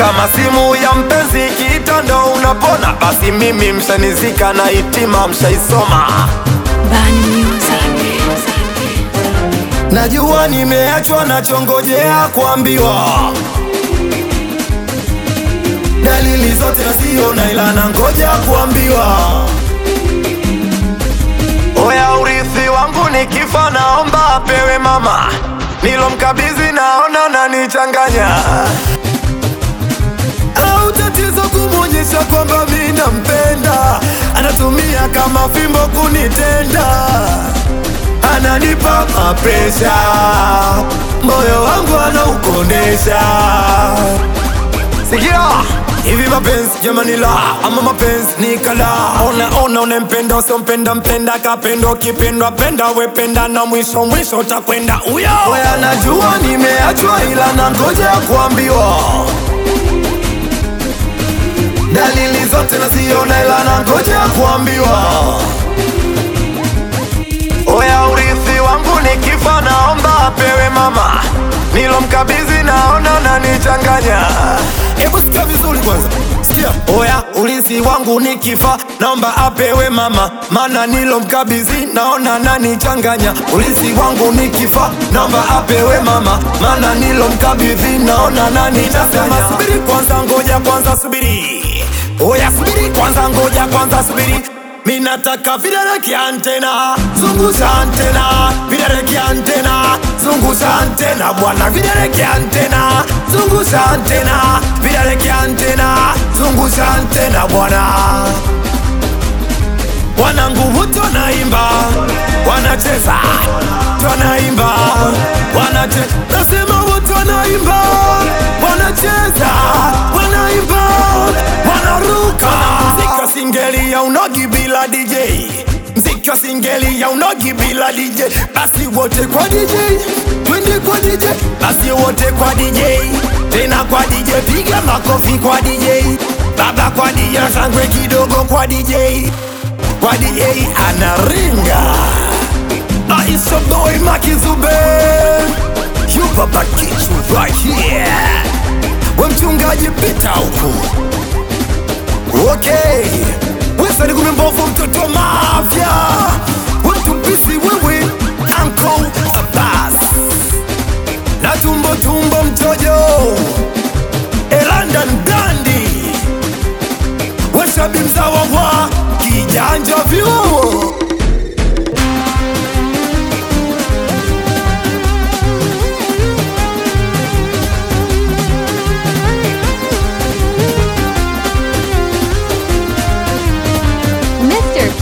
kama simu ya mpenzi ikiita ndo unapona, basi mimi mshanizika na hitima mshaisoma. Bani Music. Najua nimeachwa nachongojea kuambiwa dalili zote nasiona, ila nangoja kuambiwa. Oya, urithi wangu nikifa, naomba apewe mama nilomkabidhi, naona nanichanganya au tatizo kumwonyesha kwamba mi nampenda, anatumia kama fimbo kunitenda, ananipa mapresha, moyo wangu anaukondesha. Sikia hivi mapenzi jamani, la ama mapenzi ni kala. Ona ona, unempenda usiompenda, mpenda kapenda, ukipendwa penda, wependa na mwisho mwisho utakwenda uyo. Oya, najua nimeachwa, ila nangoja kuambiwa dalili zote naziona, ila nangoja kuambiwa. Oya, urithi wangu nikifa, naomba apewe mama nilomkabidhi, naona nanichanganya. Hebu sikia vizuri kwanza, sikia. Oya, urithi wangu nikifa, naomba apewe mama, maana nilomkabidhi, naona nanichanganya. Urithi wangu nikifa, naomba apewe mama, maana nilomkabidhi, naona nanichanganya. Subiri kwanza, ngoja kwanza, subiri. Oya, subiri kwanza, ngoja kwanza, subiri Minataka vidole kiantena, zungusha antena, vidole kiantena, zungusha antena, bwana vidole kiantena, zungusha antena, vidole kiantena, zungusha antena bwana. Wanangu wote wanaimba, wanacheza, wanaimba, wanacheza, nasema wote wanaimba, wanacheza, wanaimba, wanaruka. Mziki wa singeli ya unogi bila DJ, mziki wa singeli ya unogi bila DJ, basi wote kwa DJ, twende kwa DJ, basi wote kwa DJ, tena kwa DJ, piga makofi kwa DJ, baba kwa DJ, shangwe kidogo kwa DJ kwa DJ anaringa Aisha boy Makizube You baba kichu right here We mchungaji pita huku Okay Wesa ni kumembovu mtoto wa mafya We mtupisi wewe Uncle Abbas Na tumbo tumbo mtojo Elanda Ndandi Weshabi mzawa wa kijanja vyuo